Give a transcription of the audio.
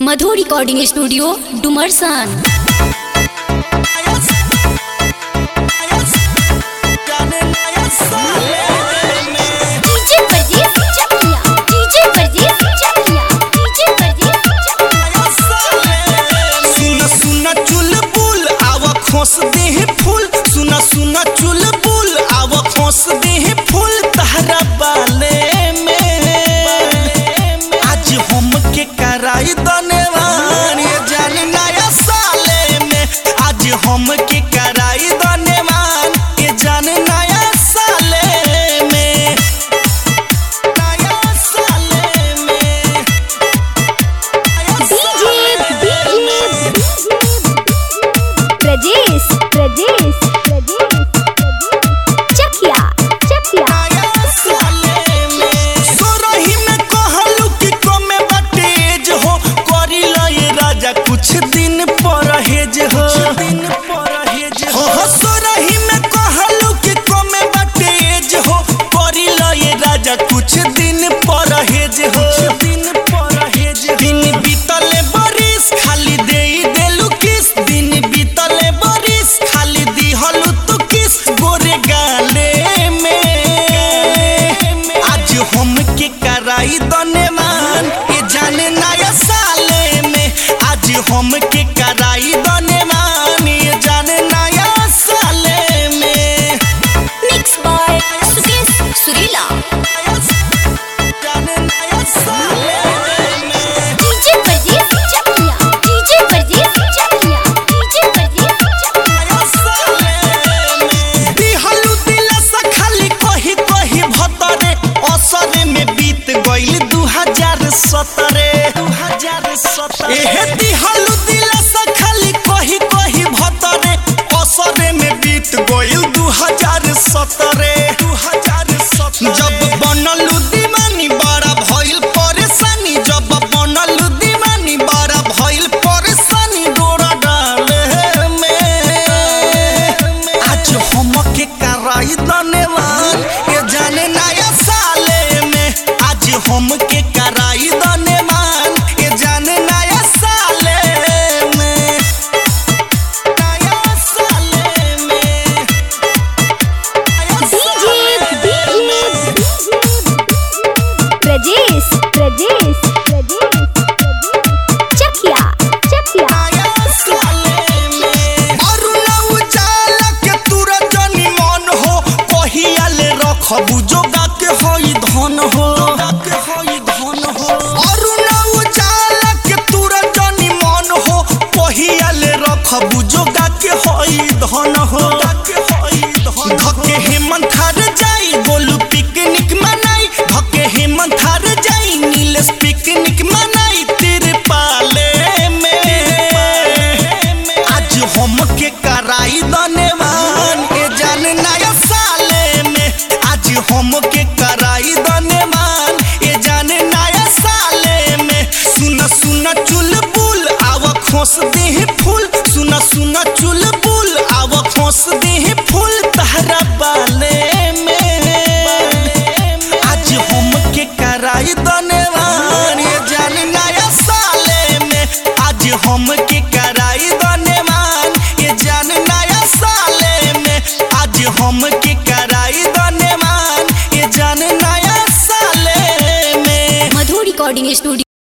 मधु recording studio Dumarsan DJ Pardes Chakiya DJ Pardes Chakiya DJ Pardes चकिया सुन सुन चुलबुल आव खोस देह फूल सुन सुन चुलबुल आव खोस देह फूल तहरा बाले में आज हम के कराई दनेवान ये जान नया साले में आज हम के कराई दनेवान ये जान नया साले में नया साले में प्रजेश प्रजेश प्रजेश चकिया चकिया सोरही में कहलू कि कमे बटेज हो करी लए राजा कुछ दिन परहेज हो दिन परहेज हो हो, सोरही में कहलू कि कमे बटेज हो करी लए राजा कुछ दिन परहेज हो दिन परहेज दिन बीतले बरिस खाली देई देलू किस दिन बीतले बरिस खाली दिहलू तू किस गोरे गाले में आज हम के कराई दनेमान ये जाने नया साले में आज हम के कराई दनेमान ये जाने नया साले में मिक्स बाय सुकेश सुरीला जाने नया साले में DJ Pardes Chakiya DJ Pardes Chakiya DJ Pardes चकिया दिहलु दिलसा खाली कही कही भतरे असरे में बीत गइल 2017 2017 एहे दिहलु दिलसा खाली कही कही भतरे असरे में बीत गइल 2017 2017 जब बनलु दीवानी बड़ा भइल परेशानी जब बनलु दीवानी बड़ा भइल परेशानी डोरा डाले में आज हम के कराई दनेवान ये जाने नया साले में आज हम के कराई दनेवान ये जाने नया साले में नया साले में प्रजेश प्रजेश प्रजेश चकिया चकिया खबू जोगा के हई धन हो अरुण उजाला के तुरा जनी मन हो पहियाले रखबू जोगा के हई धन हो धके हेमंत थार जाई गोलू पिकनिक मनाई धके हेमंत थार जाई नीलेश पिकनिक मनाई तेरे पाले में आज हम के कराई दनेवान ए जान नया साले में आज हम के कराई दनेवान ए जान नया साले में सुन सुन चुलबुल आव खोस देह फूल सुन सुन चुलबुल